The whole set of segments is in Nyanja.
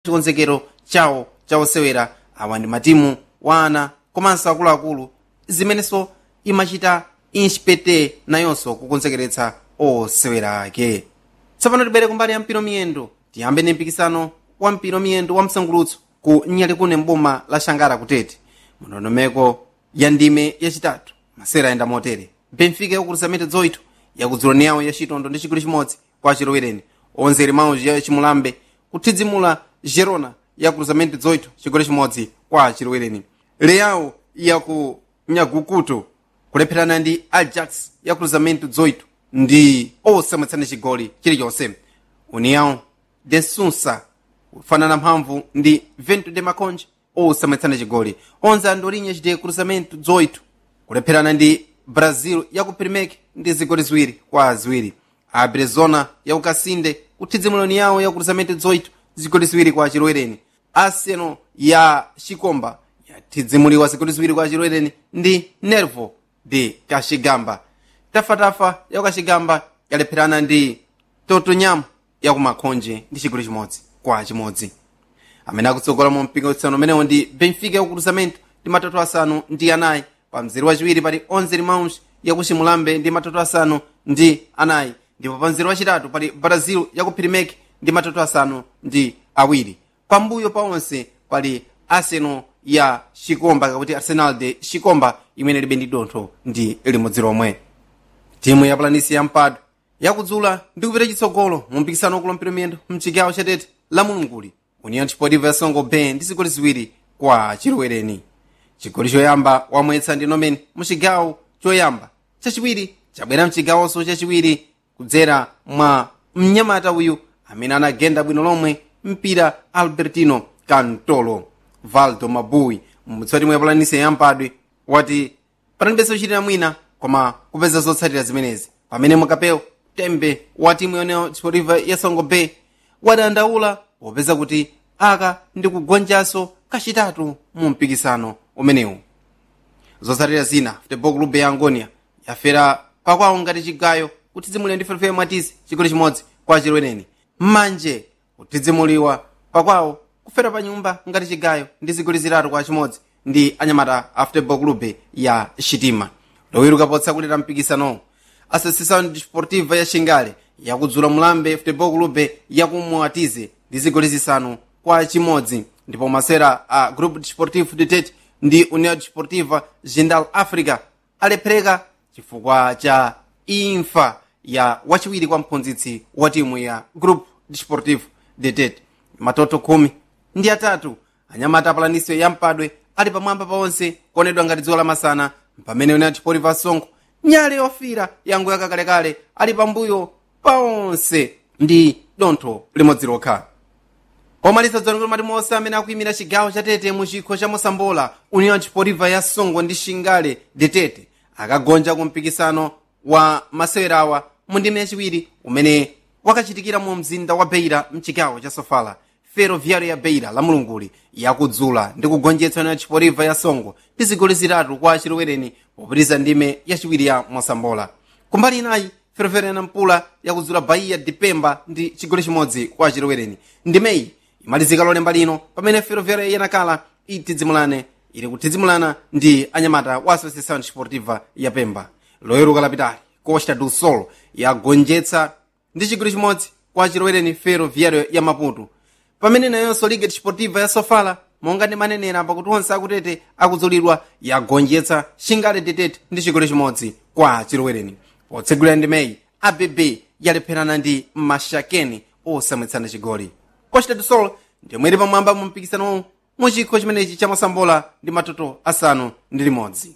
chikonzekero chawo chaosewera awa ndi matimu wa ana komanso akuluakulu zimenenso imachita inspete nayonso kukonzekeretsa osewera ake tsopano tibere kumbali ya mpiro miyendo tiyambe ndi mpikisano wa mpiro miyendo wa msangulutso ku nyalikune mboma la shangara kutete mndondomeko ya ndime yachitatu masera ayenda motere benfica yakukulisa mete zoito yakudzuloni yawo ya chitondo ndi chigoli chimodzi kwa chilowereni onzeri mauji ya chimulambe kuthidzimula gerona yakukulisa mete zoito chigoli chimodzi kwa chilowereni leyawo yaku nyagukuto kulepherana ndi ajax yakukulisa mete zoito ndi osamwetsana chigoli chilichonse união de sunsa kufanana mphamvu ndi vento de maconje osamwetsana chigoli onse andolinha chide cruzamento 18 kulepherana ndi brazil yaku primek ndi zigoli ziwiri kwa ziwiri a brezona yaku kasinde kuthidzimuloni yawo ya cruzamento 18 zigoli ziwiri kwa chilowereni arsenal ya chikomba yathidzimuliwa zigoli ziwiri kwa chilowereni ndi nervo de kachigamba tafatafa yaku kachigamba yalepherana ndi totonyamo yaku makhonje ndi chigoli chimodzi kwa chimodzi amene akutsogola mu mpikisano umenewo ndi benfica yaku cruzamento ndi matoto asanu ndi anayi pa mzere wachiwiri pali onze mauns yaku chimulambe ndi matoto asanu ndi anayi ndipo pa mzere wachitatu pali brazil yaku primek ndi matoto asanu ndi awiri pambuyo pa onse pali arsenal ya chikomba kakuti arsenal de chikomba imene libe ndi dontho ndi limodzi lomwe timu ya planisi ya mpado yakudzula ndi kupita chitsogolo mu mpikisano wakulompera miyendo mchigawo chatete la mulunguli union sportiva ya songo bay ndi zigoli ziwiri kwa chilowereni chigoli choyamba wamwetsa ndi nomen mu chigawo choyamba chachiwiri chabwera mchigawonso chachiwiri kudzera mwa mnyamata uyu amene anagenda bwino lomwe mpira albertino cantolo valdo mabui mmutsati mwe yapalanise yampadwe wati panalibenso kuchitira mwina koma kupeza zotsatira zimenezi pamene mukapeo tembe wa timu yoneyo sportiva ya songo bay wadandaula popeza kuti aka ndi kugonjanso kachitatu mu mpikisano umenewu zotsatira zina futebol club ya angonia yafera pakwawo ngati chigayo kuthidzimulira ndi ferefere mwatisi chigoli chimodzi kwa chilowereni mmanje kuthidzimuliwa pakwawo kufera pa nyumba ngati chigayo ndi zigoli zitatu kwa chimodzi ndi anyamata a futebol club ya shitima lowiruka potsakulira mpikisanowo associação desportiva ya xingale yakudzula mulambe futebol club yakumwatize ndi zigoli zisanu kwa chimodzi ndipo masera a grupo desportivo de tete ndi união desportiva jindal africa alephereka chifukwa cha imfa ya wachiwiri kwa mphunzitsi wa timu ya grupo desportivo de tete matoto khumi ndi atatu anyamata apalaniso ya mpadwe ali pamwamba paonse kuonedwa ngati dzuwa lamasana pamene união desportiva songo nyale yofira yango yakalekale ali pambuyo paonse ndi dontho limodzi lokha pomaliza dzanokolo mati monse amene akuyimira chigawo cha tete mu chikho cha mosambola union desportiva ya songo ndi xingale de tete akagonja ku mpikisano wa masewerawa mu ndime yachiwiri umene wakachitikira mu mzinda wa beira mchigawo cha sofala ferroviário ya beira la mulunguli yakudzula ndi kugonjetsa union desportiva ya songo ndi zigoli zitatu kwa chilowereni popitiriza ndime yachiwiri ya mosambola kumbali inayi ferroviário ya nampula yakudzula bahia de pemba ndi chigoli chimodzi kwa chilowereni ndimeyi imalizika lolemba lino pamene ferroviário yanakala itidzimulane ili kutidzimulana ndi anyamata wa associação desportiva ya pemba loyeruka lapitali costa do sol yagonjetsa ndi chigoli chimodzi kwa chilowereni ferroviário ya maputo pamene nayonso liga desportiva ya sofala monga ndi manenera pakuti onse akutete akudzulidwa yagonjetsa xingale detete ndi chigoli chimodzi kwa chilowereni potsegulira ndimeyi abb yalepherana ndi mashakeni osamwetsana chigoli costa do sol ndimwe ili pamwamba mu mpikisanowu mu chikho chimenechi cha mosambola ndi matoto asanu ndi limodzi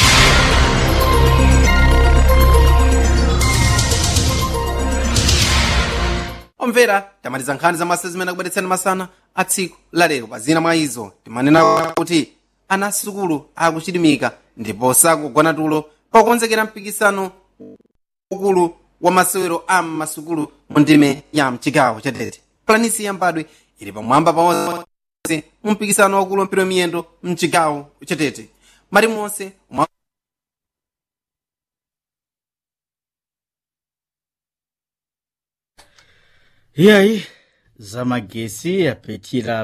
omvera tamaliza nkhani za masa zimene akubweretsani masana a tsiku lalero pa zina mwa izo timanena kuti ana asukulu akuchilimika ndipo sakugona tulo pakukonzekera mpikisano ukulu wa masewero a masukulu mu ndime ya mchigawo cha tete planisi yambadwe ili pamwamba paonse mu mpikisano wakulu wampira miyendo mchigawo cha tete mali monse iyayi zamagesi yapetira